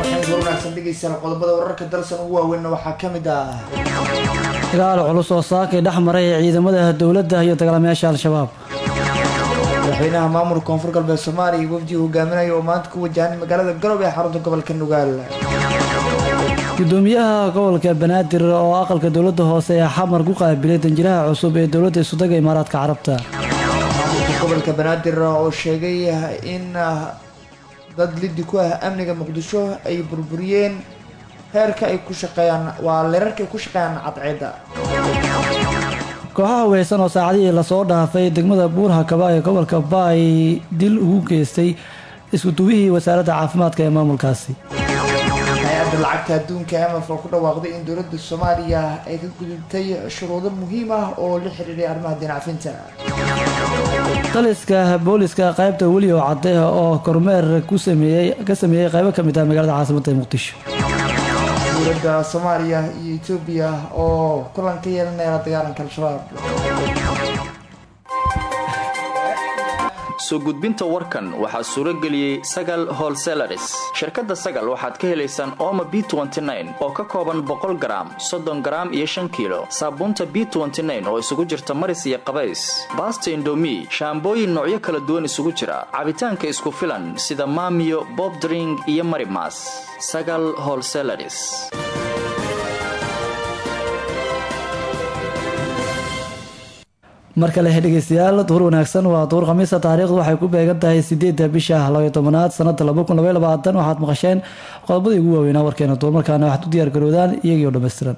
wanaagsan dhegeystayaal qodobada wararka dalsan ugu waaweynna waxaa ka mid ah dagaal culus oo saakay dhex maray ciidamada dowladda iyo dagaalamayaasha al-shabaab madaxweynaha maamulka koonfur galbeed soomaaliya iyo wafdi hogaaminaya oo maanta ku wajahan magaalada garowe ee xarunta gobolka nugaal gudoomiyaha gobolka banaadir oo aqalka dowladda hoose ee xamar ku qaabilay danjiraha cusub ee dowladda isudaga imaaraadka carabta maamulka gobolka banaadir oo sheegay in dad liddi ku ah amniga muqdisho ay burburiyeen heerka ay ku shaqeeyaan waa leerarka ay ku shaqeeyaan cadceedda kooxaha weysan oo saacadihii lasoo dhaafay degmada buurhakaba ee gobolka baay dil ugu geystay iskuduwihii wasaaradda caafimaadka ee maamulkaasi hay-adda lacagta adduunka emaf oo ku dhawaaqday in dowladda soomaaliya ay ka gudubtay shuruudo muhiim ah oo la xiriiray arrimaha dinacfinta taliska booliska qaybta weli oo cadde oo kormeer ku sameeyey ka sameeyey qaybo ka mid ah magaalada caasimadda ee muqdisho dowladda soomaaliya iyo etoobiya oo kulan ka yeelanaya dagaalanka al-shabaab soo gudbinta warkan waxaa suuro geliyey sagal holselaris shirkadda sagal waxaad ka helaysaan ooma b oo ka kooban boqol garaam soddon garaam iyo shan kiilo saabuunta b oo isugu jirta maris iyo qabays baasta indomi shaambooyin noocyo kala duwan isugu jira cabitaanka isku filan sida maamiyo bobdring iyo marimas sagal holselaris mar kale dhegeystayaal duur wanaagsan waa duur khamiisa taariikhdu waxay ku beegan tahay sideedda bisha labaiyo tobanaad sanada laba kun labaiy labaatan waxaad maqasheen qodobadii ugu waaweynaa warkeena duur markaana waxaad u diyaar garoodaan iyagiioo dhammaystiran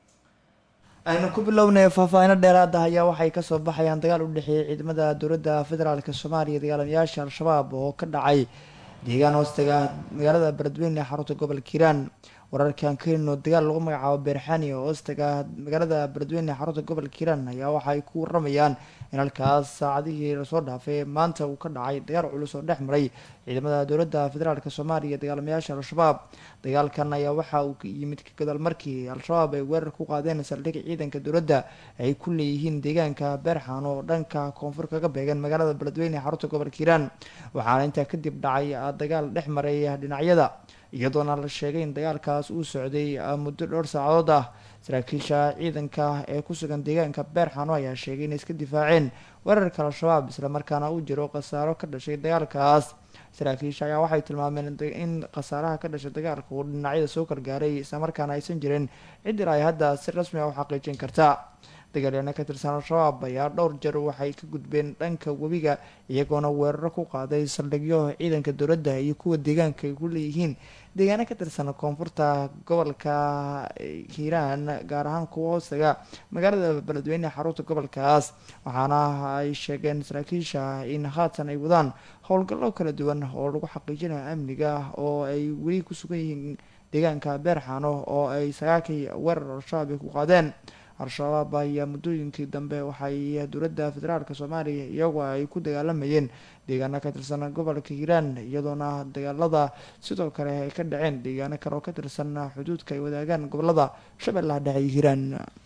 aynu ku bilownay faahfaahino dheeraada ayaa waxay kasoo baxayaan dagaal u dhexeeyay ciidamada dowladda federaalk soomaaliya dagaalamayaasha al-shabaab oo ka dhacay deegaan hoostaga magaalada beledweyne ee xarunta gobolka hiiraan wararkan ka helino dagaal lagu magacaabo beerxani oo hoostaga magaalada beledweyne ee xarunta gobolka hiiraan ayaa waxaay ku waramayaan in halkaas saacadihii lasoo dhaafay maanta uu ka dhacay dagaal culus oo dhex maray ciidamada dowladda federaalk soomaaliya dagaalamayaasha al-shabaab dagaalkan ayaa waxa uu yimid ka gadaal markii al-shabaab ay weerar ku qaadeen saldhig ciidanka dowladda ay ku leeyihiin deegaanka beerxan oo dhanka koonfur kaga beegan magaalada beledweyne ee xarunta gobolka hiiraan waxaana intaa kadib dhacay dagaal dhex maray dhinacyada iyadoona la sheegay in dagaalkaas uu socday muddo dhowr saacadood ah saraakiisha ciidanka ee ku sugan deegaanka beerxano ayaa sheegay inay iska difaaceen weerarka al-shabaab islamarkaana uu jiro khasaaro ka dhashay dagaalkaas saraakiisha ayaa waxay tilmaameen in khasaaraha ka dhashay dagaalka uu dhinacyada soo kargaaray islamarkaana aysan jirin cid ilaa ay hadda si rasmi ah u xaqiijin karta dagaalyaano ka tirsan al-shabaab ayaa dhowr jeer waxay ka gudbeen dhanka webiga iyagoona weeraro ku qaaday saldhigyo ciidanka dowladda iyo kuwa deegaanka ay ku leeyihiin deegaano ka tirsan koonfurta gobolka hiiraan gaar ahaan kuwa hoostaga magaalada beledweyne xarunta gobolkaas waxaana ay sheegeen saraakiisha in haatan ay wadaan howlgallo kala duwan oo lagu xaqiijinayo amniga oo ay weli ku sugan yihiin deegaanka beerxano oo ay sagaakii weerar al-shabaab ay ku qaadeen al-shabaab ayaa muddooyinkii dambe waxay dowladda federaalk soomaaliya iyagoo ay ku dagaalamayeen deegaano ka tirsan gobolka hiiraan iyadoona dagaalada sidoo kale ay ka dhaceen deegaano kale oo ka tirsan xuduudka ay wadaagaan gobolada shabeellaha dhexe iyo hiiraan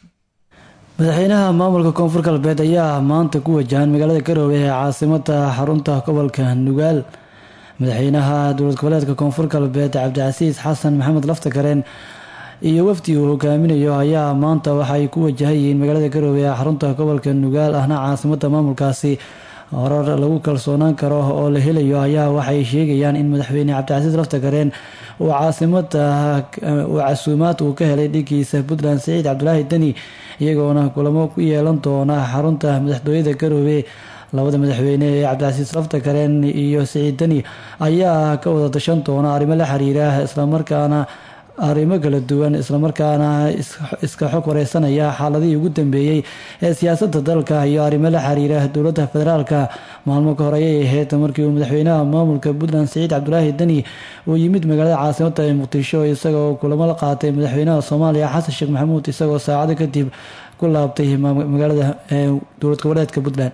madaxweynaha maamulka koonfur galbeed ayaa maanta ku wajahan magaalada garowe ee caasimada xarunta gobolka nugaal madaxweynaha dowlad goboleedka koonfur galbeed cabdicasiis xasan maxamed laftakareen iyo wafdi uu hogaaminayo ayaa maanta waxaay ku wajahayihiin magaalada garowe ee xarunta gobolka nugaal ahna caasimada maamulkaasi horar lagu kalsoonaan karo oo la helayo ayaa waxay sheegayaan in madaxweyne cabdicasiis laftakareen uu caasimada uu casuumaad uu ka helay dhigiisa puntland saciid cabdulaahi deni iyagoona kulamo ku yeelan doona xarunta madaxtooyada garowe labada madaxweyne ee cabdicasiis laftakareen iyo saciid deni ayaa ka wada dashan doona arrimo la xiriira islamarkaana arrimo kala duwan islamarkaana iska xog wareysanaya xaaladihii ugu dambeeyey ee siyaasadda dalka iyo arrimo la xiriira dowladda federaalka maalmo ka hore ayay ahayd markii uu madaxweynaha maamulka puntland saciid cabdulaahi deni uu yimid magaalada caasimada ee muqdisho isagoo kulamo la qaatay madaxweynaha soomaaliya xasan sheekh maxamuud isagoo saacado kadib ku laabtay magaalada dowlad goboleedka puntland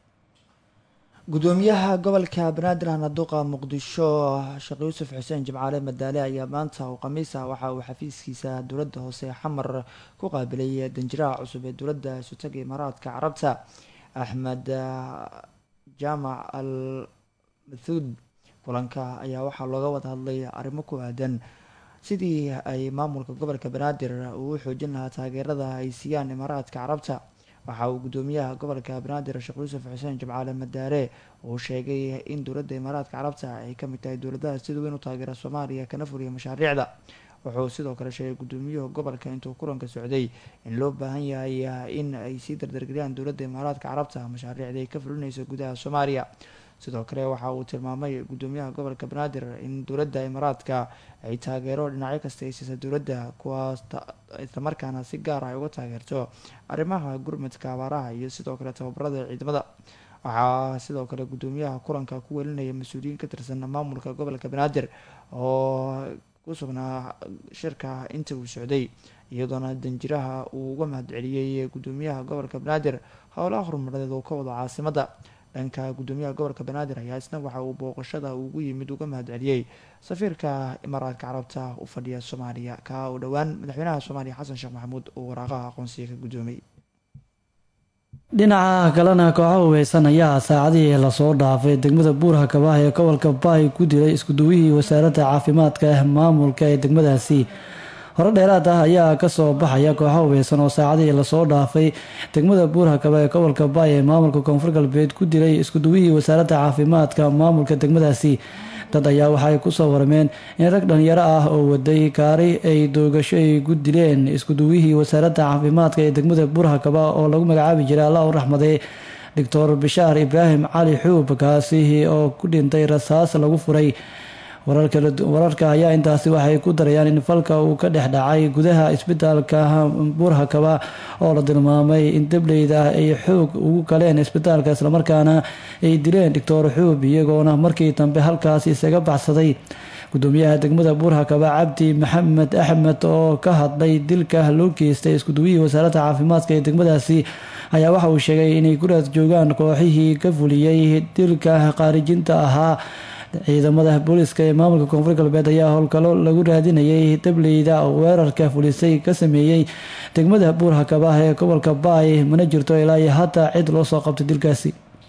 gudoomiyaha gobolka banaadir hanaduqa muqdisho sheekh yuusuf xuseen jimcaale madaale ayaa maanta oo khamiis ah waxa uu xafiiskiisa dowladda hoose xamar ku qaabilay danjiraha cusub ee dowladda isutaga imaaraadka carabta axmed jaamac al mathuud kulanka ayaa waxaa looga wada hadlay arrimo ku aadan sidii ay maamulka gobolka banaadir uu u xoojin lahaa taageerada ay siiyaan imaaraadka carabta waxa uu gudoomiyaha gobolka banaadir sheekh yuusuf xuseen jimcaale madaare uu sheegay in dowladda imaaraadka carabta ay kamid tahay dowladaha sida weyn u taageera soomaaliya kana furiya mashaariicda wuxuu sidoo kale sheegay gudoomiyuhu gobolka intuu kulanka socday in loo baahan yahay in ay sii dardargeliyaan dowladda imaaraadka carabta mashaariicda ay ka fulinayso gudaha soomaaliya sidoo kale waxa uu tilmaamay gudoomiyaha gobolka banaadir in dowladda imaaraadka ay taageero dhinacyo kasta ay siisa dowladda kuwaas islamarkaana si gaar ah ay uga taageerto arrimaha gurmadka abaaraha iyo sidoo kale tababarada ciidamada waxaa sidoo kale gudoomiyaha kulanka ku welinaya mas-uuliyiin ka tirsan maamulka gobolka banaadir oo ku sugnaa shirka inta uu socday iyadoona danjiraha uu uga mahadceliyey gudoomiyaha gobolka banaadir howlaha horumarineed oo ka wada caasimada dhanka gudoomiyaha gobolka banaadir ayaa isna waxa uu booqashada ugu yimid uga mahadceliyey safiirka imaaraadka carabta u fadhiya soomaaliya ka uu dhowaan madaxweynaha soomaaliya xasan sheekh maxamuud uu waraaqaha aqoonsiga ka gudoomay dhinaca kalena kooxa hubeysan ayaa saacadihii lasoo dhaafay degmada buurha kabaah ee gobolka baay ku dilay iskuduwihii wasaaradda caafimaadka maamulka ee degmadaasi hore dheeraad ah ayaa kasoo baxaya kooxa hubeysan oo saacadihii lasoo dhaafay degmada buurha kaba ee gobolka baay ee maamulka koonfur galbeed ku dilay iskuduwihii wasaaradda caafimaadka maamulka degmadaasi dad ayaa waxay kusoo warmeen in rag dhalinyaro ah oo waday gaari ay doogasho ay ku dileen iskuduwihii wasaaradda caafimaadka ee degmada buurha kaba oo lagu magacaabi jiray allah u raxmaday doctor bishaar ibraahim cali xuub kaasi oo ku dhintay rasaas lagu furay wararka ayaa intaasi waxay ku darayaan in falka uu ka dhex dhacay gudaha isbitaalka buurha kaba oo la tilmaamay in dableyda ay xoog ugu galeen isbitaalka islamarkaana ay dileen doctor xuub iyagoona markii dambe halkaasi isaga baxsaday gudoomiyaha degmada buurha kaba cabdi maxamed axmed oo ka hadlay dilka loo geystay iskuduwihii wasaaradda caafimaadka ee degmadaasi ayaa waxa uu sheegay inay guraad joogaan kooxihii ka fuliyey dilka qaarijinta ahaa ciidamada booliska ee maamulka koonfur galbeed ayaa howlgallo lagu raadinayay dableyda weerarka fulisay ka sameeyey degmada buurha kabaah ee gobolka baay mana jirto ilaa iyo hadda cid loo soo qabtay dilkaasi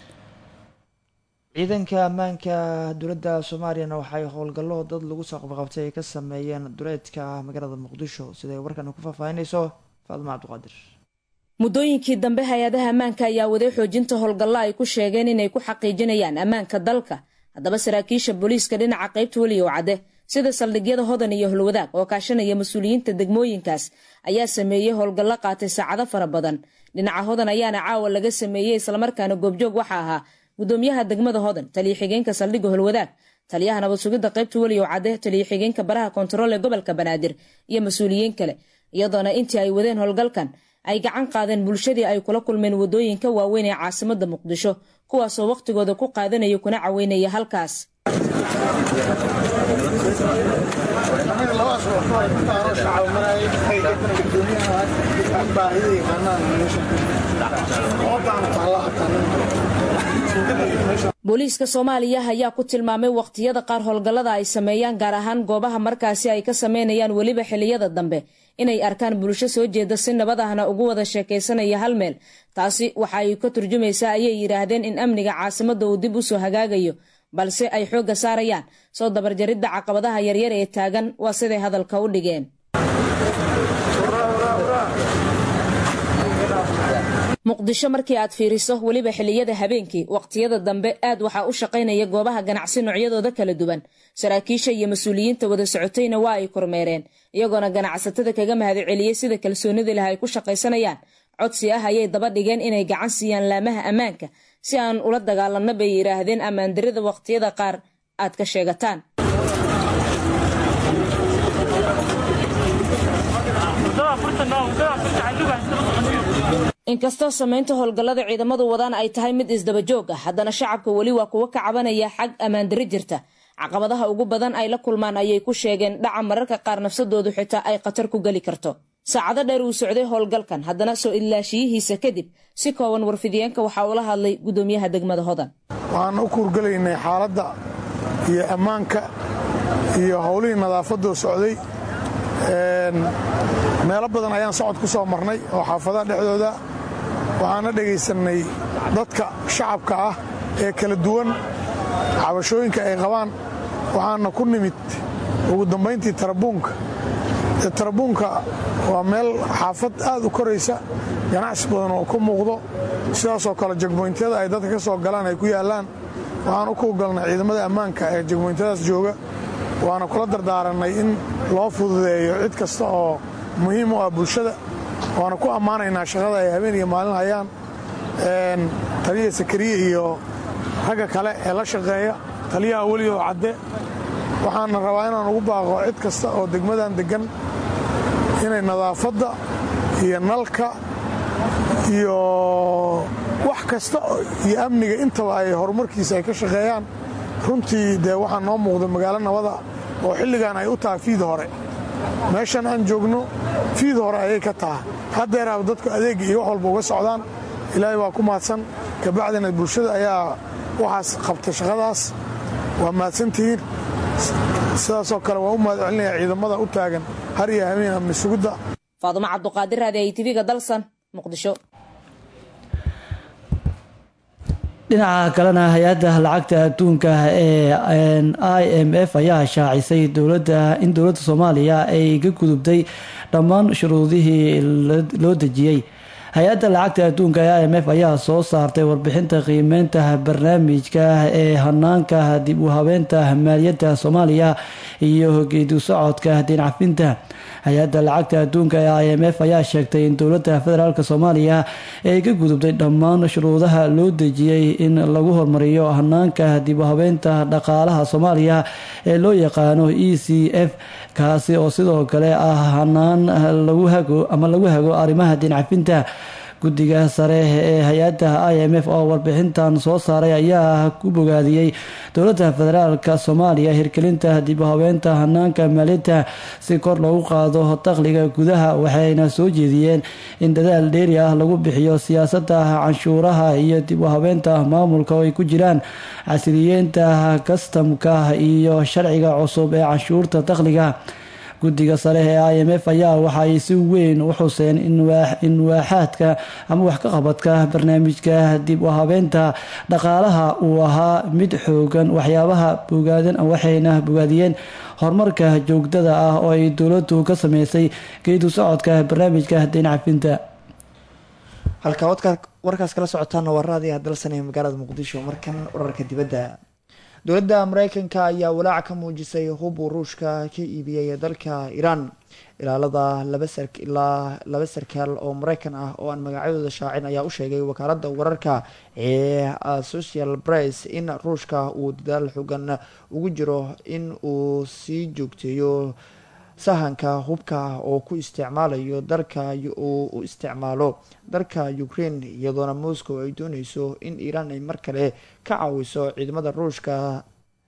ciidanka ammaanka dowladda soomaaliyana waxay howlgallo dad lagu soo qabqabtay ay ka sameeyeen duleedka magaalada muqdisho siday warkan ku faahfaahinayso faadma cabdiqaadir muddooyinkii dambe hay-adaha ammaanka ayaa waday xoojinta howlgallo ay ku sheegeen inay ku xaqiijinayaan ammaanka dalka haddaba saraakiisha booliiska dhinaca qaybta weliyow cadde sida saldhigyada hodan iyo holwadaag oo kaashanaya mas-uuliyiinta degmooyinkaas ayaa sameeyey howlgallo qaatay saacado fara badan dhinaca hodan ayaana caawa laga sameeyey islamarkaana goobjoog waxa ahaa gudoomiyaha degmada hodan taliya xigeenka saldhigga holwadaag taliyaha nabad sugidda qaybta weliyow cadde taliya xigeenka baraha kontarool ee gobolka banaadir iyo mas-uuliyiin kale iyadoona intii ay wadeen howlgalkan ay gacan qaadeen bulshadii ay kula kulmeen wadooyinka waaweyn ee caasimada muqdisho kuwaasoo wakhtigooda ku qaadanaya kuna caweynaya halkaas booliiska soomaaliya ayaa ku tilmaamay wakhtiyada qaar howlgallada ay sameeyaan gaar ahaan goobaha markaasi ay ka sameynayaan weliba xiliyada dambe inay arkaan bulsho soo jeeda si nabad ahna ugu wada sheekaysanaya hal meel taasi waxa ay ka turjumaysaa ayay yidhaahdeen in amniga caasimadda uu dib usoo hagaagayo balse ay xoogga saarayaan soo dabarjaridda caqabadaha yaryar ee taagan waa siday hadalka u dhigeen muqdisho markii aad fiiriso weliba xiliyada habeenkii waqtiyada dambe aad waxaa u shaqaynaya goobaha ganacsi noocyadooda kala duwan saraakiisha iyo mas-uuliyiinta wada socotayna waa ay kormeereen iyagoona ganacsatada kaga mahadceliyey sida kalsoonida leh ay ku shaqaysanayaan codsi ah ayay daba dhigeen inay gacan siiyaan laamaha ammaanka si aan ula dagaalanno bay yidhaahdeen ammaandarida waqtiyada qaar aad ka sheegataan inkastoo samaynta howlgallada ciidamadu wadaan ay tahay mid isdabajoog ah haddana shacabka weli waa kuwa ka cabanaya xag ammaandari jirta caqabadaha ugu badan ay la kulmaan ayay ku sheegeen dhaca mararka qaar nafsadoodu xitaa ay khatar ku geli karto saacado dheer uu socday howlgalkan haddana soo idlaashiyihiisa kadib si kooban warfidiyeenka waxaa ula hadlay gudoomiyaha degmada hodan waxaan u kuurgelaynay xaaladda iyo ammaanka iyo howlihii nadaafadoo socday meelo badan ayaan socod ku soo marnay oo xaafadaha dhexdooda waxaana dhegaysannay dadka shacabka ah ee kala duwan cabashooyinka ay qabaan waxaana ku nimid ugu dambayntii tarabuunka tarabuunka waa meel xaafad aad u koraysa ganacsi badan oo ku muuqdo sidaasoo kale jegmoyntyada ay dadka ka soo galaan ay ku yaallaan waxaan u kuugalnay ciidamada ammaanka ee jegmoyntadaas jooga waana kula dardaarannay in loo fududeeyo cid kasta oo muhiim u ah bulshada waana ku ammaanaynaa shaqada ay habeen iyo maalin hayaan taliya sakariye iyo ragga kale ee la shaqeeya taliyaha welioo cadde waxaana rabaa inaan ugu baaqo cid kasta oo degmadan deggan inay nadaafadda iyo nalka iyo wax kasta iyo amniga intaba ay horumarkiisa ay ka shaqeeyaan runtii dee waxaa noo muuqda magaalo nabada oo xilligan ay u tahay fiid hore meeshan aan joogno fiid hore ayay ka tahay haddeeraaba dadku adeega iyo wax walba uga socdaan ilaahay waa ku mahadsan kabacdina bulshada ayaa waxaas qabtay shaqadaas waa mahadsantihiin sidaasoo kale waa u mahad celinaya ciidamada u taagan har iyo habeen amni sugidda faadumo cabduqaadir raadi ay tv-ga dalsan muqdisho dhinaca kalena hay-adda lacagta adduunka ee i m f ayaa shaacisay dowladda in dowladda soomaaliya ay ka gudubtay dhammaan shuruudihii loo dejiyey hay-adda lacagta adduunka ee i m f ayaa soo saartay warbixinta qiimeynta barnaamijka ee hanaanka dib u habeenta maaliyadda soomaaliya iyo geedu socodka diincafinta hay-adda lacagta adduunka ee i m f ayaa sheegtay in dowladda federaalk soomaaliya ay ka gudubtay dhammaan shuruudaha loo dejiyey in lagu hormariyo hanaanka dib u habeynta dhaqaalaha soomaaliya ee loo yaqaano e c f kaasi oo sidoo kale ah hanaan lagu hago ama lagu hago arrimaha diincafinta guddiga sare ee hay-adda i m f oo warbixintan soo saaray ayaa ku bogaadiyey dowladda federaalk soomaaliya hirgelinta dib u habeenta hanaanka maaliyadda si kor loogu qaado dakhliga gudaha waxayna soo jeediyeen in dadaal dheeri ah lagu bixiyo siyaasadda canshuuraha iyo dib u habeenta maamulka oo ay ku jiraan casriyeenta kastamka iyo sharciga cusub ee canshuurta dakhliga guddiga sare ee i m f ayaa waxaay si weyn u xuseen in waaxaadka ama wax ka qabadka barnaamijka dib u habeenta dhaqaalaha uu ahaa mid xoogan waxyaabaha bogaadan waxayna bogaadiyeen horumarka joogtada ah oo ay dowladdu ka sameysay geedu socodka barnaamijka diincafinta halka warkaas kala socotaana waa raadiyaha dalsan ee magaalada muqdisho markan wararka dibadda dowladda mareykanka ayaa walaac ka muujisay hub uu ruushka ka iibiyey dalka iiraan ilaalada ilaa laba sarkaal oo mareykan ah oo aan magacyadooda shaacin ayaa u sheegay wakaalada wararka ee social press in ruushka uu dadaal xogan ugu jiro in uu sii joogteeyo sahanka hubka oo ku isticmaalayo dalka uu u isticmaalo dalka ukraine iyadoona moscow ay dooneyso in iiraan ay mar kale ka caawiso ciidamada ruushka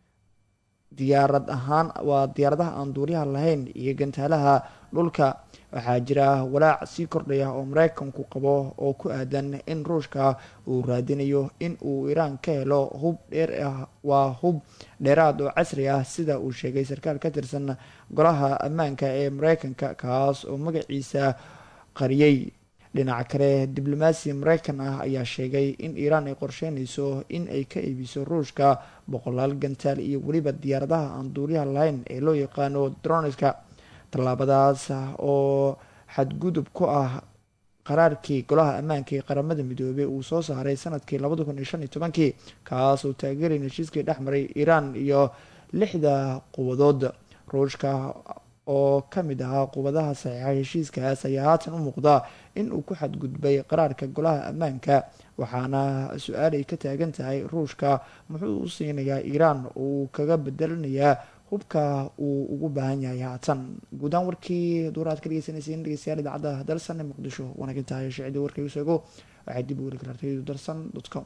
diyaarad ahaan waa diyaaradaha aan duuriyaha lahayn iyo gantaalaha dhulka waxaa jira walaac sii kordhaya oo mareykanku qabo oo ku aadan in ruushka uu raadinayo in uu iiraan ka helo hub dheer ah waa hub dheeraad oo casri ah sida uu sheegay sarkaal ka tirsan golaha ammaanka ee mareykanka kaas oo magaciisa qariyey dhinaca kale diblomaasi mareykan ah ayaa sheegay in iiraan ay qorsheynayso in ay ka iibiso ruushka boqolaal gantaal iyo weliba diyaaradaha aan duuriyaha lahayn ee loo yaqaano droniska tallaabadaas oo xadgudub ku ah qaraarkii golaha ammaanka ee qaramada midoobey uu soo saaray sanadkii labada kun iyo shan iyo tobankii kaas oo taageeray heshiiskii dhex maray iiraan iyo lixda quwadood ruushka oo ka mid ahaa quwadaha saxiixa heshiiskaas ayaa haatan u muuqda in uu ku xadgudbay qaraarka golaha ammaanka waxaana su-aal ay ka taagan tahay ruushka muxuu u siinayaa iiraan oo uu kaga bedelanayaa hubka uu ugu baahan yahay haatan guudaan warkii duuraad ka dhegeysanaysaen dhegeystayaal idaacadda dalsan ee muqdisho wanagintahay shicdii warkaygu sheego waxay dib u weli kartaa dalsan com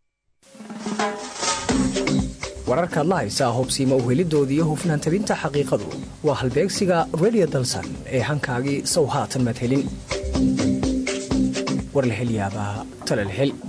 wararkaad la haysaa hobsiima uhelidooda iyo hufnaan tabinta xaqiiqadu waa halbeegsiga redio dalsan ee hankaagii sow haatan madhelin war la hel yaabaa tala la hel